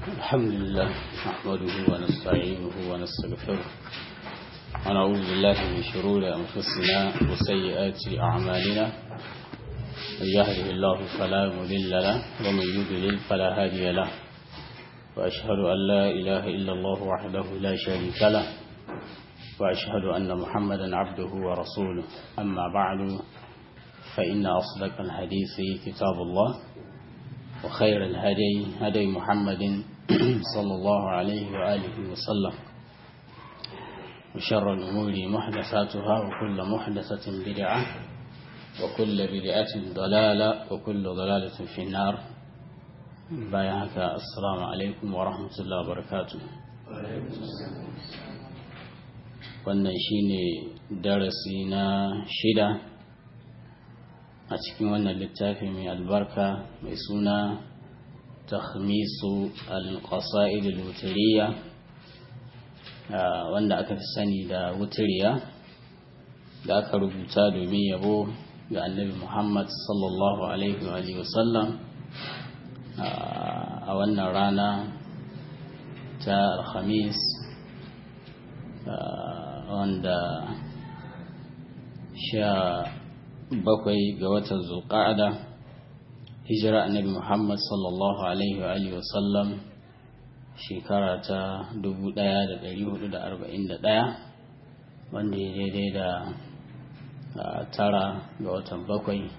الحمد لله نحمده ونستعينه ونستغفره ونعوذ بالله من شرور أنفسنا وسيئات أعمالنا من يهده الله فلا مضل له ومن يضلل فلا هادي له وأشهد أن لا إله إلا الله وحده لا شريك له وأشهد أن محمدا عبده ورسوله أما بعد فإن أصدق الحديث كتاب الله وخير الهدي هدي محمد صلى الله عليه وآله وسلم وشر الأمور محدثاتها وكل محدثة بدعة وكل بدعة ضلالة وكل ضلالة في النار بايعك السلام عليكم ورحمة الله وبركاته wannan shine darasi na shida a cikin wannan littafi mai albarka mai suna takhmisu al-qasa'id al-wutiriya wanda aka fi sani da wutiriya da aka rubuta domin yabo ga annabi Muhammad sallallahu alaihi wa sallam a wannan rana ta alhamis wanda sha bakwai ga watan zulqa'ada hijira annabi Muhammad sallallahu alaihi wa alihi wasallam shekara ta 1441 wanda ya daidai da tara ga watan bakwai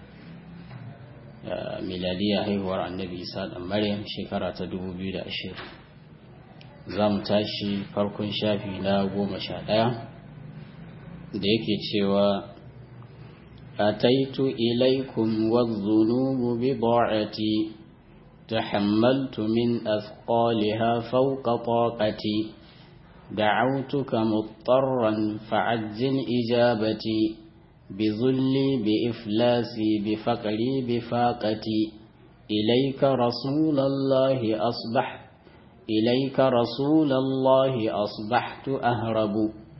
miladiya haihuwar annabi Isa dan Maryam shekara ta 2020 za mu tashi farkon shafi na goma sha ɗaya da yake cewa أتيت إليكم والذنوب بضاعتي تحملت من أثقالها فوق طاقتي دعوتك مضطرا فعجل إجابتي بذلي بإفلاسي بفقري بفاقتي إليك رسول الله أصبحت إليك رسول الله أصبحت أهرب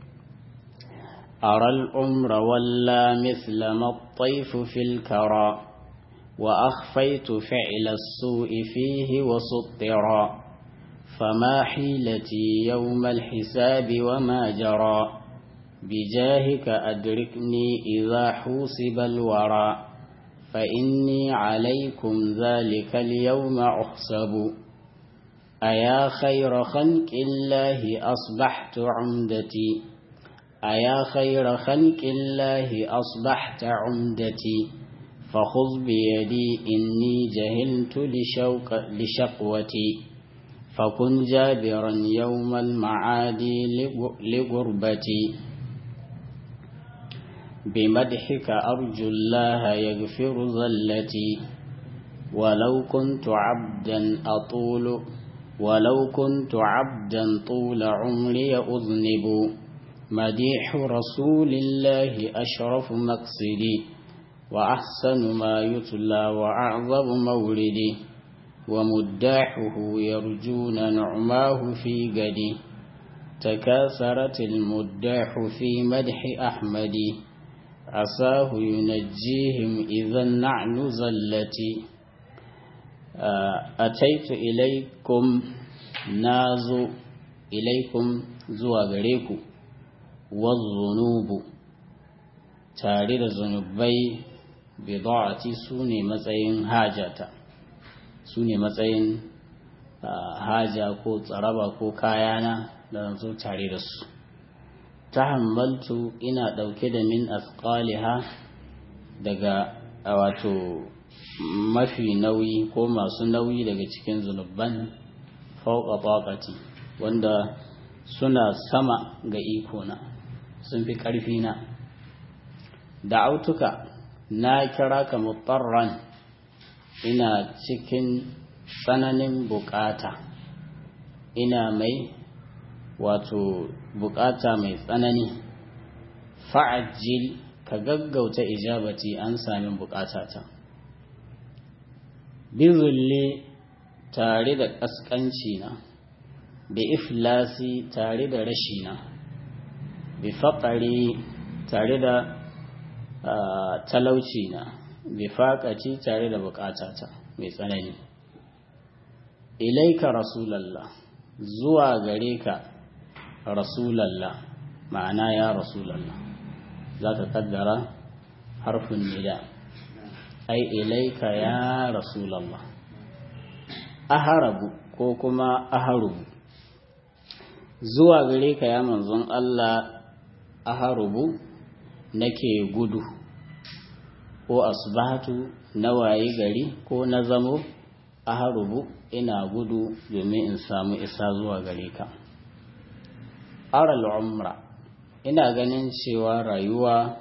أرى الأمر ولا مثل ما الطيف في الكرى وأخفيت فعل السوء فيه وسطرا فما حيلتي يوم الحساب وما جرى بجاهك أدركني إذا حوسب الورى فإني عليكم ذلك اليوم أحسب أيا خير خلق الله أصبحت عمدتي أيا خير خلق الله أصبحت عمدتي فخذ بيدي إني جهلت لشوق لشقوتي فكن جابرا يوم المعاد لغربتي بمدحك أرجو الله يغفر ذلتي ولو كنت عبدا أطول ولو كنت عبدا طول عمري أذنب مديح رسول الله أشرف مقصدي وأحسن ما يتلى وأعظم مولدي ومداحه يرجون نعماه في قدي تكاثرت المداح في مدح أحمد عساه ينجيهم إذا النعن زلتي أتيت إليكم نازو إليكم زوى غريكم والذنوب tare da zunubai bida'ati su ne matsayin hajata su ne matsayin haja ko tsaraba ko kayana da zan zo tare da su ta hammaltu ina ɗauke da min asqaliha daga wato mafi nauyi ko masu nauyi daga cikin zunuban fauka taqati wanda suna sama ga ikona sun fi ƙarfi na da'autuka na kira ka mutarran ina cikin tsananin bukata ina mai wato bukata mai tsanani fa'ajil ka gaggauta ijabati an sami bukatata bizulli tare da ƙasƙanci na bi iflasi tare da rashina bi faƙari tare da talauci na bi faƙaci tare da buƙatata mai tsanani ilaika rasulallah zuwa gare ka rasulallah ma'ana ya rasulallah za ka kaddara harfin nida ai ilaika ya rasulallah aharabu ko kuma aharubu zuwa gare ka ya manzon Allah aharubu nake gudu ko asbahatu na waye gari ko na zamo aharubu ina gudu domin in samu isa zuwa gare ka aral umra ina ganin cewa rayuwa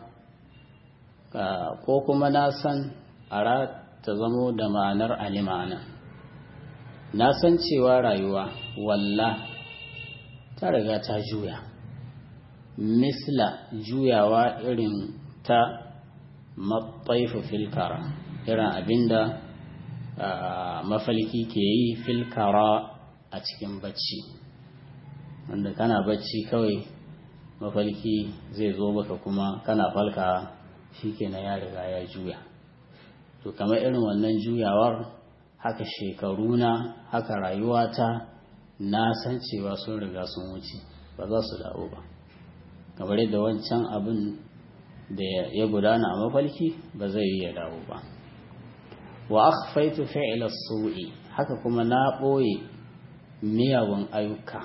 ko kuma na san ara ta zamo da ma'anar alimana na san cewa rayuwa walla ta riga ta juya misla juyawa irin ta matsaifu filkara irin abinda mafalki ke yi filkara a cikin bacci wanda kana bacci kawai mafalki zai zo baka kuma kana falka shi kenan ya riga ya juya to kamar irin wannan juyawar haka shekaruna haka rayuwata na san cewa sun riga sun wuce ba za su dawo ba kamar yadda wancan abin da ya gudana a mafalki ba zai yi ya dawo ba wa akhfaitu fi'la su'i haka kuma na ɓoye miyagun ayyuka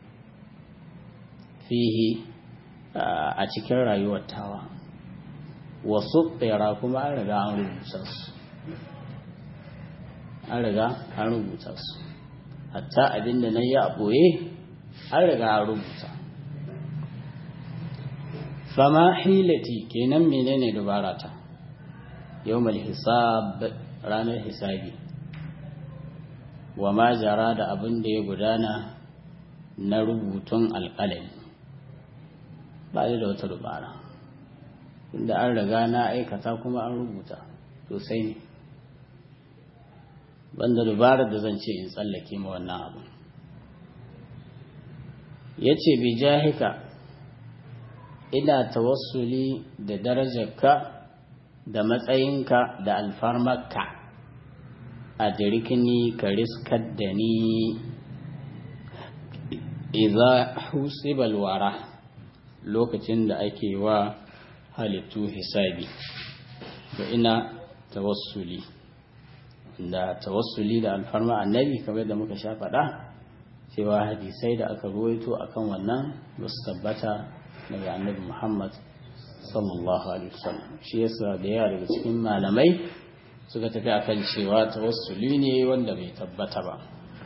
fihi a cikin rayuwar tawa wasu tsira kuma an riga an rubuta su an riga an rubuta su hatta abinda na yi a ɓoye an riga an rubuta fama hilati kenan menene dubara ta yawmal hisab ranar hisabi wa ma jara da abin da ya gudana na rubutun alƙalami ba da wata dubara inda an riga na aikata kuma an rubuta sosai ne banda dubarar da zan ce in tsallake ma wannan abu ya ce bi jahika ina tawassuli da darajarka da matsayinka da alfarmarka a dirikini ka riskar da ni iza husibal wara lokacin da ake wa halittu hisabi da ina tawassuli da tawassuli da alfarma annabi kamar da muka sha faɗa cewa hadisai da aka ruwaito akan wannan ba su tabbata daga annabi muhammad sallallahu alaihi wasallam shi yasa da yawa daga cikin malamai suka tafi akan cewa tawassuli ne wanda bai tabbata ba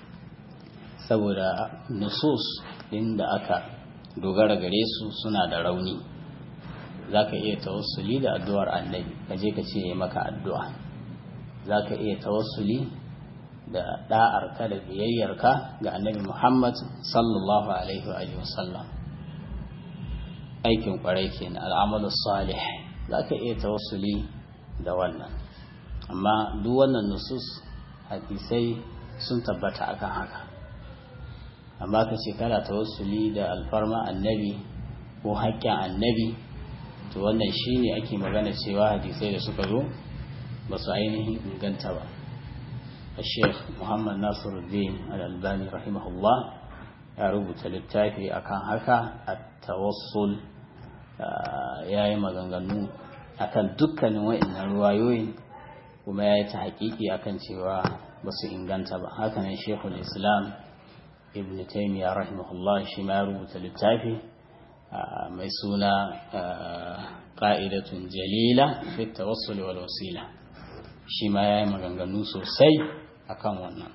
saboda nusus din da aka dogara gare su suna da rauni za ka iya tawassuli da addu'ar annabi ka je ka ce ya maka addu'a za ka iya tawassuli da ɗa'arka da biyayyarka ga annabi muhammad sallallahu alaihi wa sallam aikin kwarai kenan al'amalu salih za ka iya tawassuli da wannan amma duk wannan nusus hadisai sun tabbata akan haka amma ka ce kana tawassuli da alfarma annabi ko haƙƙin annabi to wannan shine ake magana cewa hadisai da suka zo ba su ainihin inganta ba الشيخ محمد ناصر الدين الألباني رحمه الله ya rubuta littafi akan haka a tawassul ya yi maganganu akan dukkanin wa'annan ruwayoyin kuma ya yi ta hakiki akan cewa ba su inganta ba hakanan shekul islam ibn taimiyya rahimahullah shi ma ya rubuta littafi mai suna ƙa'idatun jalila fi tawassul wal wasila shi ma ya yi maganganu sosai akan wannan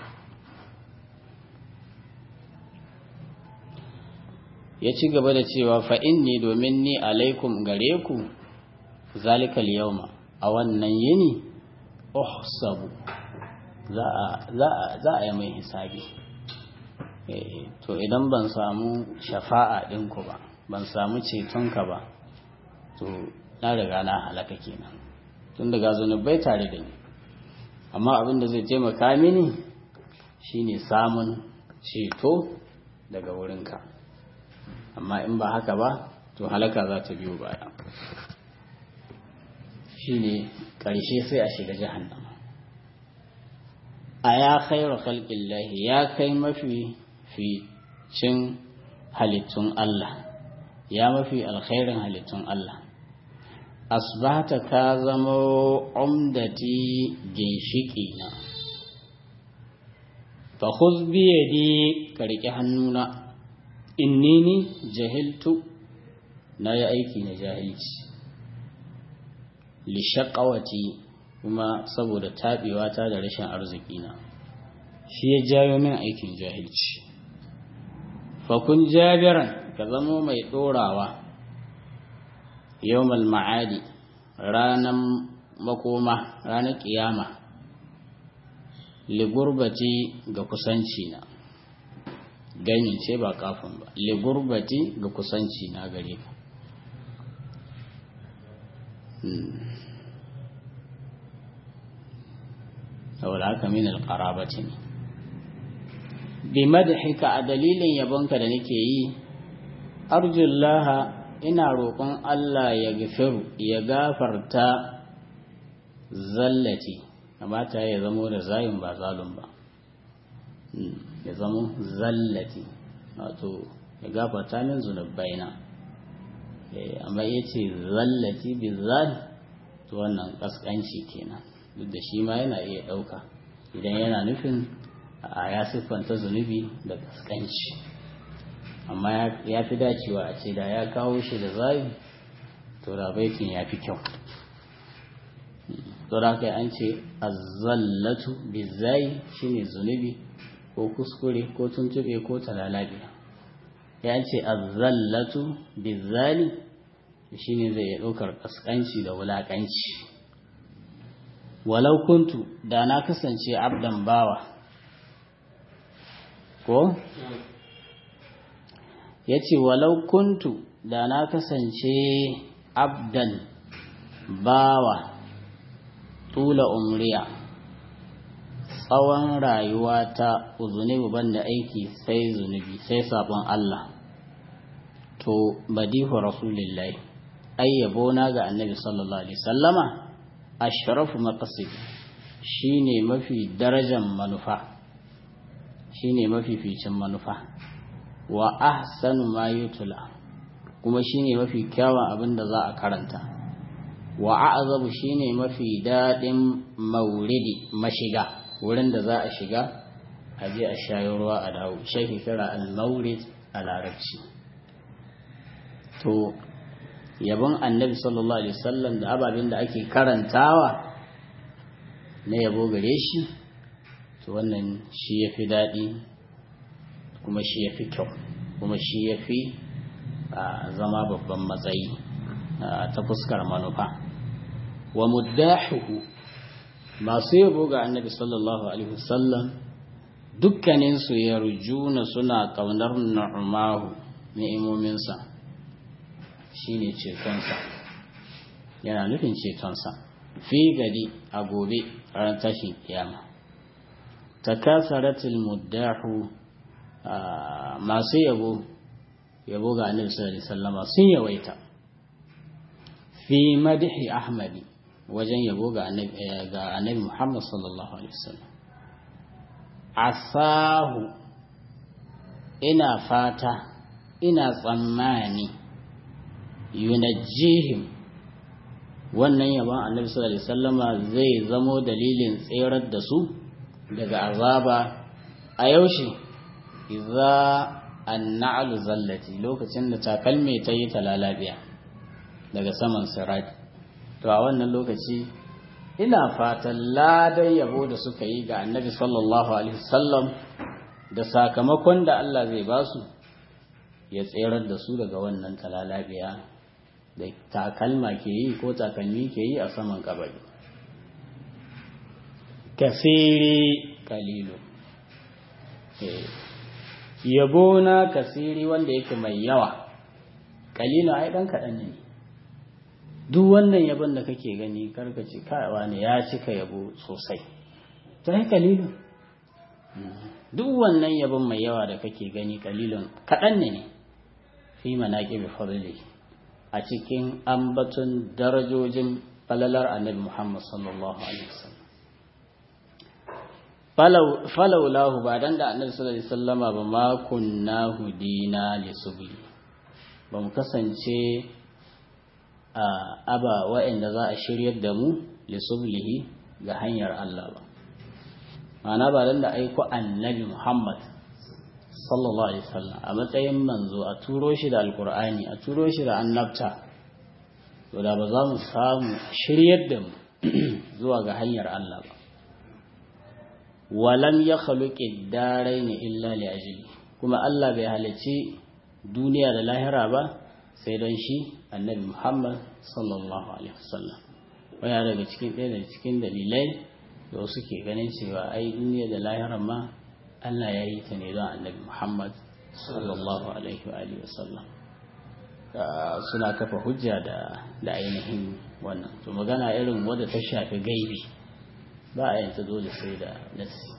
ya ci gaba da cewa fa'in ne domin ni alaikum gare ku zalikal yauma a wannan yini uhsabu za a yi mai hisabi to idan ban samu shafa'a ɗinku ba ban samu cetonka ba to na riga na halaka kenan tun daga zunubai tare da ni amma abin da zai taimaka mini shine samun ceto daga wurinka amma in ba haka ba to halaka za ta biyo baya shine ƙarshe sai a shiga jahannama a ya khairu khalqillahi ya kai mafi fi cin halittun Allah ya mafi alkhairin halittun Allah asbata ka zama umdati ginshiki na fa khudh bi yadi ka riƙe hannuna inni ni jahiltu na yi aiki na jahilci li shaqawati kuma saboda taɓewa ta da rashin arziki na shi ya jayo min aikin jahilci fakun jabiran ka zamo mai ɗorawa yawmal ma'adi ranar makoma ranar ƙiyama ligurbati ga kusanci na ganin ce ba kafin ba ligurbati ga kusanci na gare ka saboda haka min alqarabati ne bi madhika a dalilin yabonka da nake yi arjullaha ina roƙon Allah ya gafiru ya gafarta zallati kamata ya zamo da zayin ba zalun ba ya zamo zallati wato ya gafarta min zunubaina amma yace zallati bi zal to wannan kaskanci kenan duk da shi ma yana iya ɗauka idan yana nufin a ya siffanta zunubi da kaskanci amma ya fi dacewa a ce da ya kawo shi da zayi to da baitin ya fi kyau to da kai an ce azzallatu bizayi shine zunubi ko kuskure ko tuntube ko talalabiya ya ce azzallatu bizali shine zai ɗaukar kaskanci da wulakanci walau kuntu da na kasance abdan bawa ko ya ce walau kuntu da na kasance abdan bawa tula umriya tsawon rayuwa ta zunubi banda aiki sai zunubi sai sabon Allah to badihu rasulillahi ayyabo na ga annabi sallallahu alaihi sallama ashrafu maqasid shine mafi darajar manufa shine mafificin manufa wa ahsanu ma yutla kuma shine mafi kyawun abin da za a karanta wa a'zabu shine mafi dadin mauridi mashiga wurin da za a shiga a je a shayo ruwa a dawo shi kira al-maurid a larabci to yabon annabi sallallahu alaihi wasallam da ababen da ake karantawa na yabo gare shi to wannan shi ya fi daɗi kuma shi ya fi kyau kuma shi ya fi zama babban matsayi ta fuskar manufa wa muddahuhu masu yabo ga annabi sallallahu alaihi wasallam dukkaninsu yarjuna suna ƙaunar na'umahu ni'imominsa shi ne cetonsa yana nufin cetonsa fi gari a gobe ran tashin kiyama takasaratul muddahu masu yabo yabo ga annabi sallallahu alaihi wasallama sun yawaita fi madhi ahmadi wajen yabo ga annabi ga annabi Muhammad sallallahu alaihi wasallam asahu ina fata ina tsammani yunajjihim wannan yabon annabi sallallahu alaihi wasallama zai zamo dalilin tserar da su daga azaba a yaushe idza anna'lu zallati lokacin da takalme ta yi talalabiya daga saman sirati to a wannan lokaci ina fatan ladan yabo da suka yi ga annabi sallallahu alaihi wasallam da sakamakon da Allah zai ba su ya tserar da su daga wannan talalabiya da takalma ke yi ko takalmi ke yi a saman kabari kasiri kalilu yabo na kasiri wanda yake mai yawa kalilu ai dan kaɗan ne duk wannan yabon da kake gani karkace kawa ne ya cika yabo sosai to ai kalilu duk wannan yabon mai yawa da kake gani kalilun kaɗan ne ne fi manaƙi bi fadli a cikin ambaton darajojin falalar annabi Muhammad sallallahu alaihi wasallam falau lahu ba dan da annabi sallallahu alaihi wasallama ba ma kunna hudina li subli ba mu kasance a aba wa'anda za a shiryar da mu li sublihi ga hanyar Allah ba ma'ana ba dan da aiko annabi Muhammad sallallahu alaihi wasallam a matsayin manzo a turo shi da alqur'ani a turo shi da annabta to da ba za mu samu shiryar da mu zuwa ga hanyar Allah ba walam ya khaluqi daraini illa li ajli kuma Allah bai halicci duniya da lahira ba sai don shi annabi Muhammad sallallahu alaihi wasallam waya daga cikin ɗaya daga cikin dalilai da wasu ke ganin cewa ai duniya da lahira ma Allah ya yi ta ne don annabi Muhammad sallallahu alaihi wa alihi wasallam suna kafa hujja da da ainihin wannan to magana irin wadda ta shafi gaibi ba a yanta dole sai da nassi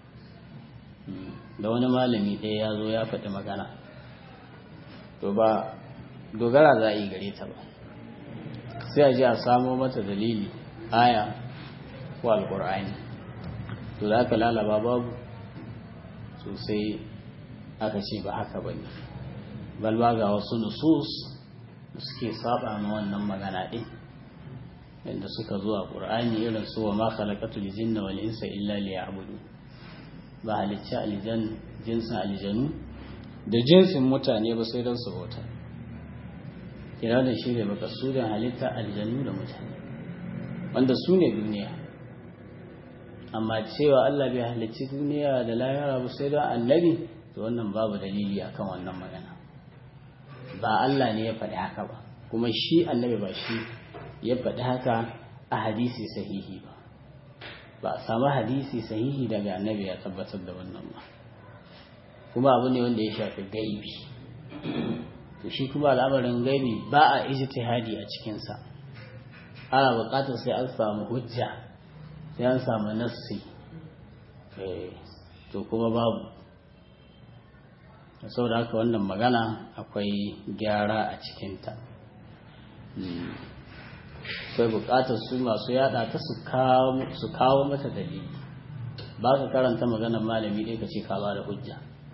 da wani malami ɗaya ya zo ya faɗi magana to ba dogara za a yi gare ta ba sai a ji a samo mata dalili aya ko alƙur'ani to da aka lalaba babu sosai aka ce ba haka ba ne balba ga wasu nusus suke saba ma wannan magana ɗin inda suka zuwa ƙur'ani irin su wa ma khalaqatul jinna wal insa illa liya'budu ba halicci aljan jinsin aljanu da jinsin mutane ba sai don su bauta kira da shi ne makasudin halitta aljanu da mutane wanda su ne duniya amma cewa Allah bai halicci duniya da lahira ba sai don annabi to wannan babu dalili akan wannan magana ba Allah ne ya faɗi haka ba kuma shi annabi ba shi ya faɗi haka a hadisi sahihi ba ba a samu hadisi sahihi daga annabi ya tabbatar da wannan ba kuma abu ne wanda ya shafi gaibi to shi kuma al'amarin gaibi ba a ijtihadi a cikinsa ana buƙatar sai an samu hujja sai an samu nassi to kuma babu saboda haka wannan magana akwai gyara a cikinta akwai bukatar su masu yada ta su kawo mata dalili ba ka karanta maganar malami ɗaya ka ce ka ba da hujja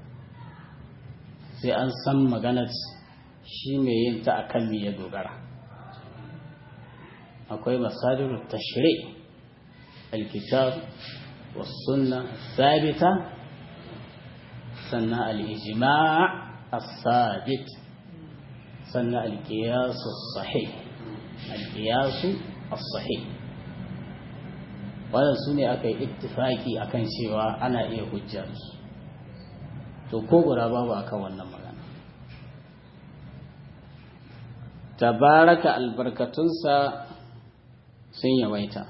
sai an san maganar shi mai yin ta akan me ya dogara akwai masadiru tashri alkitab والسنة الثابتة سنة الإجماع الثابت سنة القياس الصحيح القياس الصحيح wannan su ne aka yi ittifaki akan cewa ana iya hujja su to ko guda babu akan wannan magana tabaraka albarkatunsa sun yawaita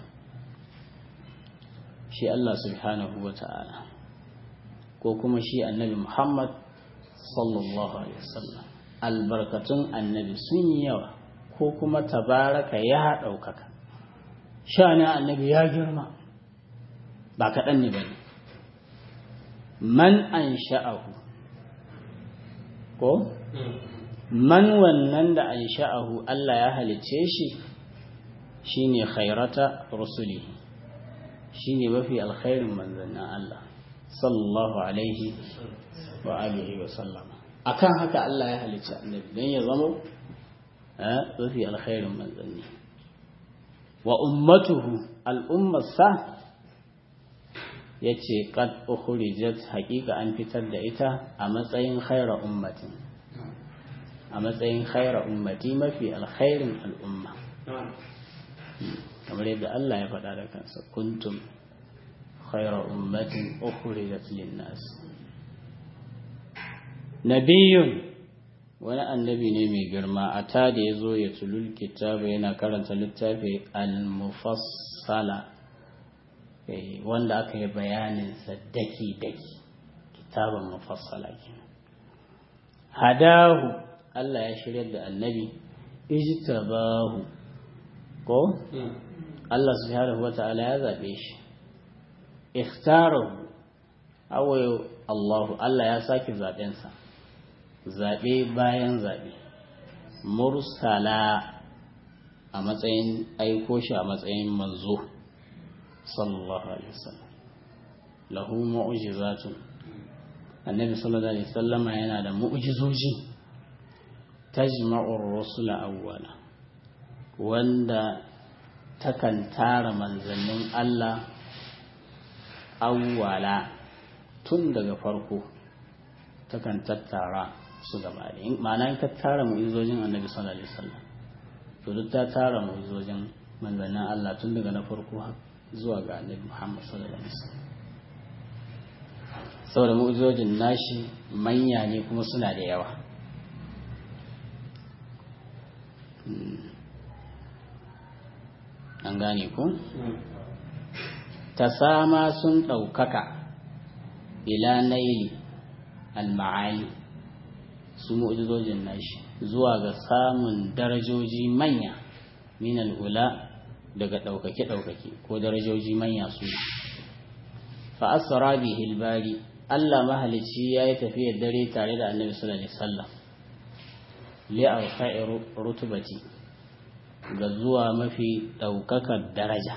shi Allah subhanahu wa ta'ala ko kuma shi annabi Muhammad sallallahu Alaihi wasallam albarkatun annabi sun yi yawa ko kuma tabaraka ya ɗaukaka sha'anin annabi ya girma ba kaɗan ne ba ne man an sha'ahu ko? man wannan da an sha'ahu Allah ya halicce shi shine khairata rusuli shine mafi alkhairin manzannin Allah sallallahu alaihi wa alihi wa sallama akan haka Allah ya halicci annabi dan ya zama mafi alkhairin manzanni wa ummatuhu al'ummarsa yace qad ukhrijat haqiqa an fitar da ita a matsayin khaira ummatin a matsayin khaira ummati mafi alkhairin al'umma kamar yadda Allah ya faɗa da kansa kuntum khaira ummatin ukhrijat lin-nas nabiyun wani annabi ne mai girma a ta da ya zo ya tulul kitabu yana karanta littafi al-mufassala wanda aka yi bayaninsa daki-daki kitabun mufassala kenan hadahu Allah ya shirya da annabi ijtabahu ko Allah subhanahu wata'ala ya zabe shi ikhtarahu awayo Allah Allah ya saki zaben sa zabe bayan zabe mursala a matsayin aiko shi a matsayin manzo sallallahu alaihi wasallam lahu mu'jizatun annabi sallallahu alaihi wasallama yana da mu'jizoji tajma'ur rusula awwala wanda takan tara manzannin Allah awwala tun daga farko takan tattara su gaba da ma'ana in ka tara mu'izojin annabi sallallahu alaihi wasallam to duk ta tara mu'izojin manzannin Allah tun daga na farko zuwa ga annabi Muhammad sallallahu alaihi wasallam saboda mu'izojin nashi manya ne kuma suna da yawa an gane ku ta sama sun ɗaukaka ila naili al-ma'ali su mu'jizojin nashi zuwa ga samun darajoji manya min ula daga ɗaukake ɗaukake ko darajoji manya su fa asra bihi bari Allah mahalicci yayi tafiyar dare tare da Annabi sallallahu alaihi wasallam li arfa'i rutubati ga zuwa mafi ɗaukakar daraja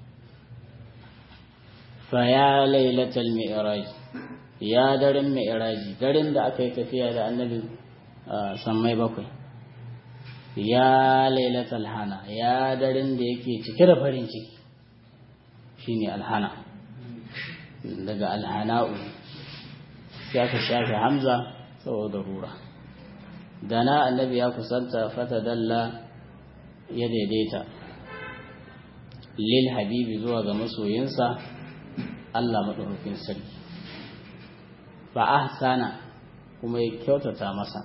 fa ya lailatul mi'raj ya daren mi'raji daren da aka yi tafiya da annabi sammai bakwai ya lailatul hana ya daren da yake cike da farin ciki shine alhana daga alhana'u ya ka shafe hamza saboda rura dana annabi ya kusanta fata dalla ya daidaita lil habibi zuwa ga masoyinsa Allah maɗaukakin sarki fa ahsana kuma ya kyautata masa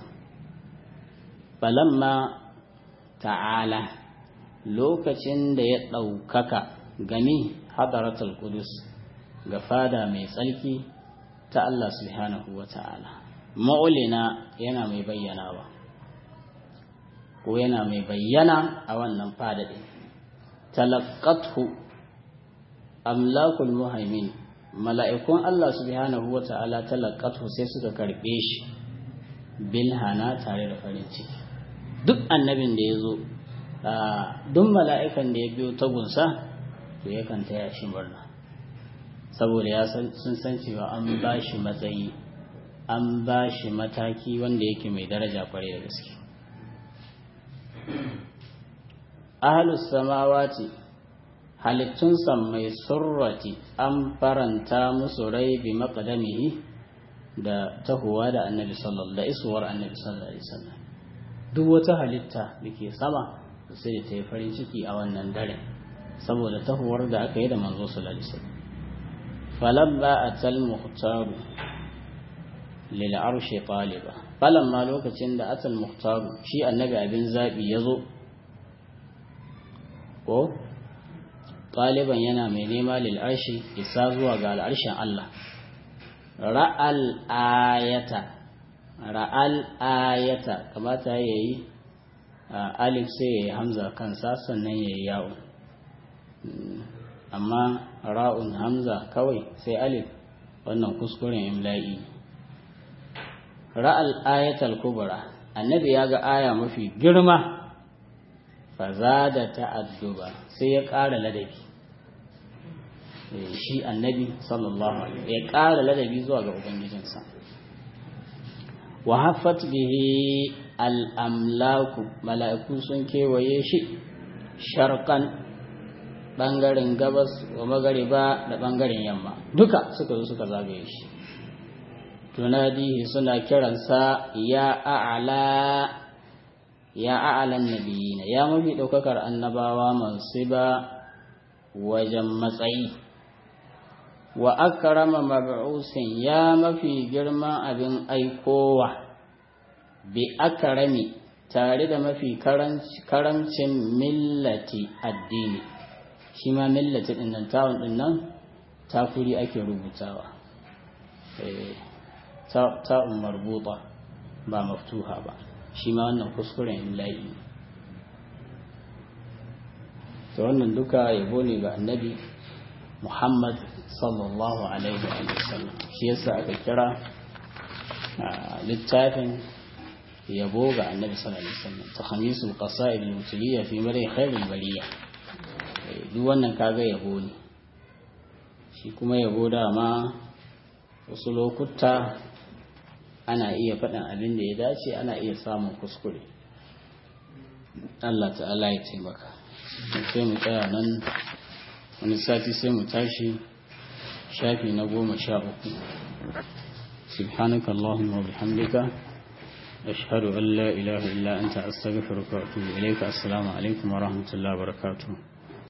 falamma ta'ala lokacin da ya ɗaukaka gani hadaratul qudus ga fada mai tsarki ta Allah subhanahu wa ta'ala ma'ulina yana mai bayyanawa ko yana mai bayyana a wannan fada ɗin talaqqathu amlakul muhaimin mala'ikun Allah subhanahu wa ta'ala talaqqathu sai suka karbe shi bil hana tare da farin ciki duk annabin da ya zo duk mala'ikan da ya biyo tagunsa to yakan taya shi murna saboda ya sun san cewa an ba shi matsayi an ba shi mataki wanda yake mai daraja kwarai da gaske ahalus samawati halittun mai surrati an faranta musu rai bi maƙadamihi da tahowa da annabi sallallahu da isuwar annabi sallallahu alaihi wasallam duk wata halitta da ke sama sai da ta yi farin ciki a wannan dare saboda tahowar da aka yi da manzo sallallahu alaihi wasallam falamma atal muhtaru lil arshi taliba falamma lokacin da atal muhtaru shi annabi abin zabi yazo ko ɗaliban yana mai nema lil'arshi isa zuwa ga al'arshin Allah ra'al ayata ra'al ayata kamata ya yi alif sai ya yi hamza kansa sannan ya yi yawon amma ra'un hamza kawai sai alif wannan kuskuren imla'i ra'al ayatal kubra annabi ya ga aya mafi girma faza da ta'adduba sai ya ƙara ladabi shi annabi sallallahu alaihi ya ƙara ladabi zuwa ga ubangijinsa wa haffat bihi al'amlaku mala'iku sun kewaye shi sharkan ɓangaren gabas wa magariba da ɓangaren yamma duka suka zo suka zagaye shi tunadihi suna kiransa ya a'ala ya a'alan nabiyina ya mafi ɗaukakar annabawa mansiba wajen matsayi wa akrama mab'usin ya mafi girman abin aikowa bi akrami tare da mafi karamcin millati addini shi ma millati ɗin nan tawon ɗin nan tafuri ake rubutawa ta'un marbuta ba maftuha ba shi ma wannan kuskuren imla'i ta wannan duka yabo ne ga annabi muhammad sallallahu alaihi wa sallam shi yasa aka kira littafin yabo ga annabi sallallahu alaihi wasallam ta hamisul qasa'id al-mutliya fi mari khairul bariya duk wannan kaga yabo ne shi shi kuma yabo dama wasu lokuta ana iya faɗin abin da ya dace ana iya samun kuskure Allah ta'ala ya taimaka sai mu tsaya nan wani sati sai mu tashi shafi na goma sha uku سبحانك اللهم وبحمدك أشهد أن لا إله إلا أنت أستغفرك وأتوب إليك السلام عليكم ورحمة الله وبركاته